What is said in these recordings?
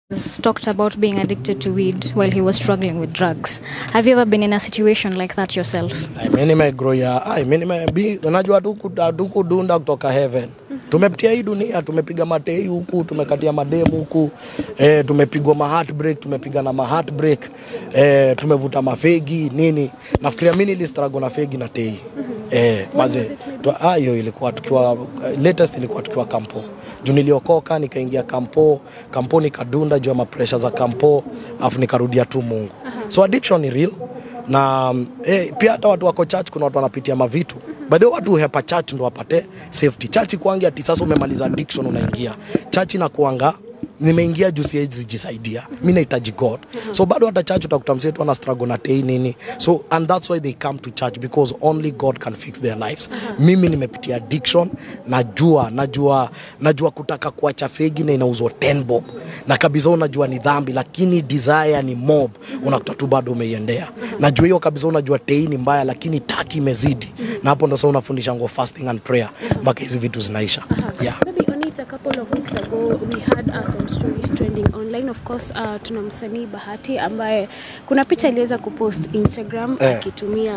talked about being addicted to weed while he was struggling with drugs. Have you ever been in a situation like that yourself? mi nimegroya ai mi nimebi unajua hatuku- hatukudunda kutoka heaven tumepitia hii dunia tumepiga matei huku tumekatia mademu huku eh, tumepigwa ma heartbreak tumepiga na ma heartbreak eh, tumevuta mafegi nini nafikiria mi nilistrago na fegi na tei eh, maze tu- ah, hiyo ilikuwa tukiwa latest ilikuwa tukiwa kampo juu niliokoka nikaingia kampo kampo nikadunda juu ya mapresha za kampo afu nikarudia tu mungu so addiction ni real na mm, eh, pia hata watu wako church kuna watu wanapitia mavitu by the way watu hepa church ndo wapate safety church kuangia ati sasa umemaliza addiction unaingia church inakuanga nimeingia juu siwezi jisaidia mi nahitaji god so bado hata church utakuta msee tu ana struggle na tei nini so and that's why they come to church because only god can fix their lives mimi nimepitia addiction najua najua najua kutaka kuacha fegi na inauzwa 10 bob na kabisa unajua ni dhambi lakini desire ni mob unakuta tu bado umeiendea najua hiyo kabisa unajua tei ni mbaya lakini taki imezidi na hapo ndo sasa unafundisha ngo fasting and prayer mpaka hizi vitu zinaisha yeah. Maybe on it a couple of weeks ago we had uh, some stories trending online. Of course uh, tuna msanii Bahati ambaye kuna picha aliweza kupost Instagram Eh. akitumia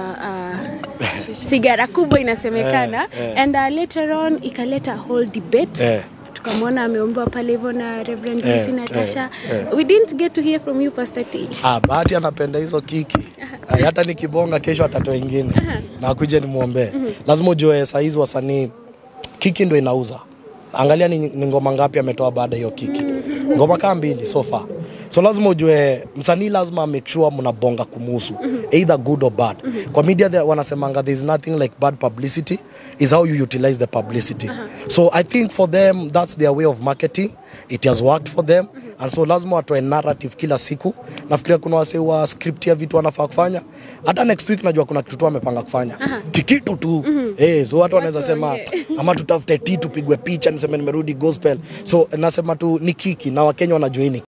uh, sigara kubwa inasemekana Eh, eh. and uh, later on ikaleta whole debate Eh. tukamwona ameombewa pale hivyo na Reverend Eh, Lucy Natasha. eh, eh. We didn't get to hear from you Pastor T. Ah, Bahati anapenda hizo kiki. Ah, Hata nikibonga kesho atatoa ingine na akuje nimwombee. Lazima ujue saa hizi wasanii kiki ndo inauza. Angalia ni, ni ngoma ngapi ametoa baada ya hiyo kiki. Ngoma kaa mbili so far. So lazima ujue msanii lazima make sure mnabonga kumuhusu either good or bad. Kwa media there wanasemanga there is nothing like bad publicity is how you utilize the publicity. So I think for them that's their way of marketing. It has worked for them and so lazima watoe narrative kila siku. Nafikiria kuna wase wa script ya vitu wanafaa kufanya. Hata next week najua kuna kitu tu wamepanga kufanya. Kikitu tu. Eh, so watu wanaweza sema waongee. ama tutafute tea tupigwe picha niseme nimerudi gospel. So nasema tu ni kiki na Wakenya wanajua hii ni